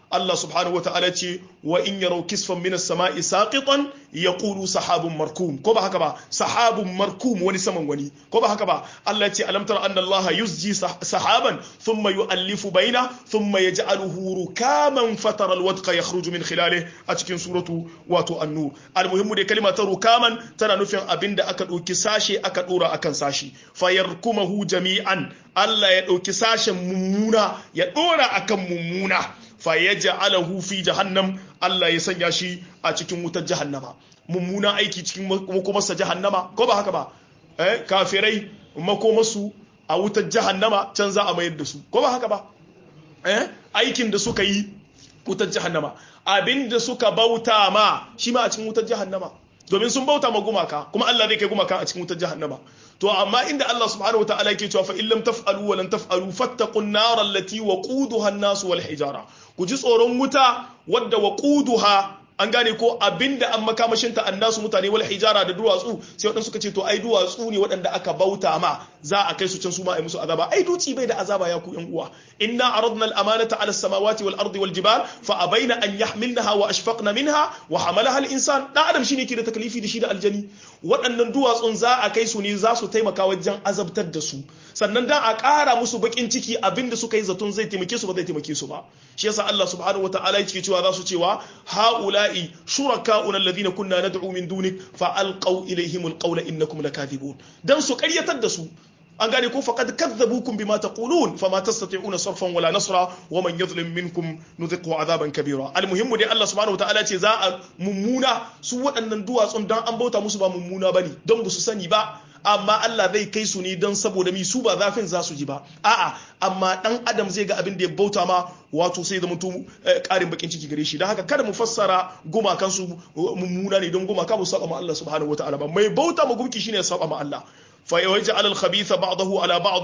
Allah subhanahu wa ta'ala ce wa in yaraw kisfan min as-sama'i saqitan yaqulu sahabun markum ko ba haka ba sahabun markum wani saman wani ko ba haka ba Allah ya ce alam tara anna Allah yusji sahaban thumma yu'allifu baina thumma yaj'aluhu rukaman fatara al-wadqa yakhruju min khilalihi a cikin suratu wato an-nur al-muhimmu da kalma ta rukaman tana nufin abinda aka dauki sashe aka dora akan sashi fayarkumahu jami'an Allah ya dauki sashen mummuna ya dora akan mummuna fayaj'alahu fi jahannam Allah ya sanya shi a cikin wutar jahannama mummuna aiki cikin makomarsa jahannama ko ba haka ba eh kafirai makomarsu a wutar jahannama can za a mayar da su ko ba haka ba eh aikin da suka yi wutar jahannama abinda suka bauta ma shi ma a cikin wutar jahannama domin sun bauta ma gumaka kuma Allah zai kai gumaka a cikin wutar jahannama to amma inda Allah subhanahu wataala yake cewa fa illam taf'alu wa lan taf'alu fattaqun nar allati waquduha an-nas wal hijara ku ji tsoron wuta wadda waquduha an gane ko abinda an makamashin ta annasu mutane wal hijara da duwatsu sai waɗansu suka ce to ai duwatsu ne waɗanda aka bauta ma za a kai su can su ma ai musu azaba ai duci bai da azaba ya ku yan uwa inna aradna al amanata ala samawati wal ardi wal jibal fa abaina an yahmilnaha wa ashfaqna minha wa hamalaha al insan dan adam shine ke da taklifi da shi da aljani waɗannan duwatsun za a kai su ne za su taimaka wajen azabtar da su sannan dan a ƙara musu bakin ciki abinda suka yi zaton zai taimake su ba zai taimake su ba shi yasa Allah subhanahu wataala yake cewa za su cewa haula'i shuraka'una alladhina kunna nad'u min dunik fa alqaw ilayhim alqawla innakum lakathibun dan su ƙaryatar da su an gane ko faqad kadzabukum bima taqulun fama tastati'una sarfan wala nasra wa man yadhlim minkum nudhiqhu adhaban kabira almuhimmu dai Allah subhanahu wataala ce za a mummuna su waɗannan duwatsun dan an bauta musu ba mummuna bane don ba su sani ba amma Allah zai kai su ne don saboda mi su ba zafin za su ji ba a'a amma dan adam zai ga abin da ya bauta ma wato sai zama karin bakin ciki gare shi don haka kada mu fassara gumakan su mummuna ne don gumaka ba su saba ma Allah subhanahu wataala ba mai bauta ma gumki shine ya saba ma Allah فيجعل الخبيث بعضه على بعض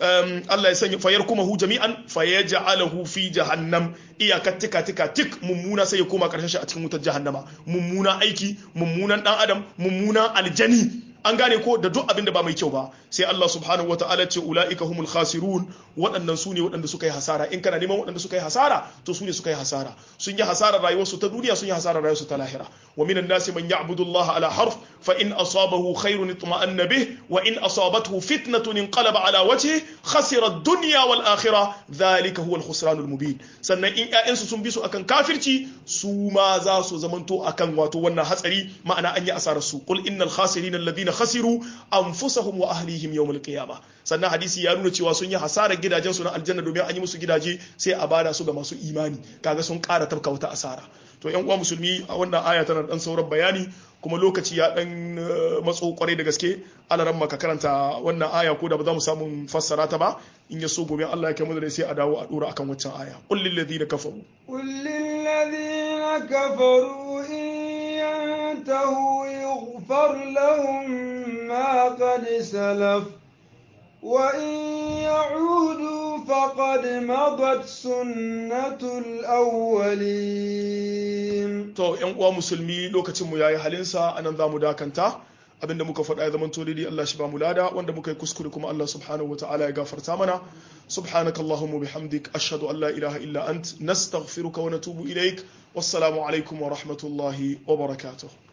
الله يسني فيركمه جميعا فيجعله في جهنم iya tika tika tik mummuna sai ya koma karshen shi a cikin wutar jahannama mummuna aiki mummunan dan adam mummunan aljani an gane ko da duk abin da ba mai kyau ba sai Allah subhanahu wataala ce ulaika humul khasirun waɗannan su ne waɗanda suka yi hasara in kana neman waɗanda suka yi hasara to su ne suka yi hasara sun yi hasarar rayuwarsu ta duniya sun yi hasarar rayuwarsu ta lahira wa minan nasi man ya'budu Allah ala harf fa in asabahu khairun itma'anna bih wa in asabathu fitnatun inqalaba ala wajhi khasira ad-dunya wal akhirah dhalika huwa al-khusran al-mubin sannan in ƴaƴansu sun bi su akan kafirci su ma za su zamanto akan wato wannan hatsari ma'ana an yi asarar su qul innal khasirin alladhina khasiru anfusahum wa ahlihim yawm al-qiyamah sannan hadisi ya nuna cewa sun yi hasarar gidajen su na aljanna domin an yi musu gidaje sai a bada su ga masu imani kaga sun ƙara tafka wata asara to yan uwa musulmi a wannan aya tana dan sauran bayani kuma lokaci ya dan matso kwarai da gaske alaran maka karanta wannan aya ko da ba za mu samu fassara ta ba in ya so gobe Allah ya kai mu da sai a dawo a dora akan waccan aya qul lil ladina kafaru qul lil ladina kafaru in yantahu yughfar lahum ma qad salaf وإن يعودوا فقد مضت سنة الأولين to yan uwa musulmi lokacin mu yayi halinsa anan zamu dakanta abinda muka faɗa ya zaman tolidi Allah shi ba mu lada wanda muka yi kuskure kuma Allah subhanahu wataala ya gafarta mana subhanaka allahumma bihamdik ashhadu an la ilaha illa ant nastaghfiruka wa natubu ilaik wassalamu alaikum wa rahmatullahi wa barakatuh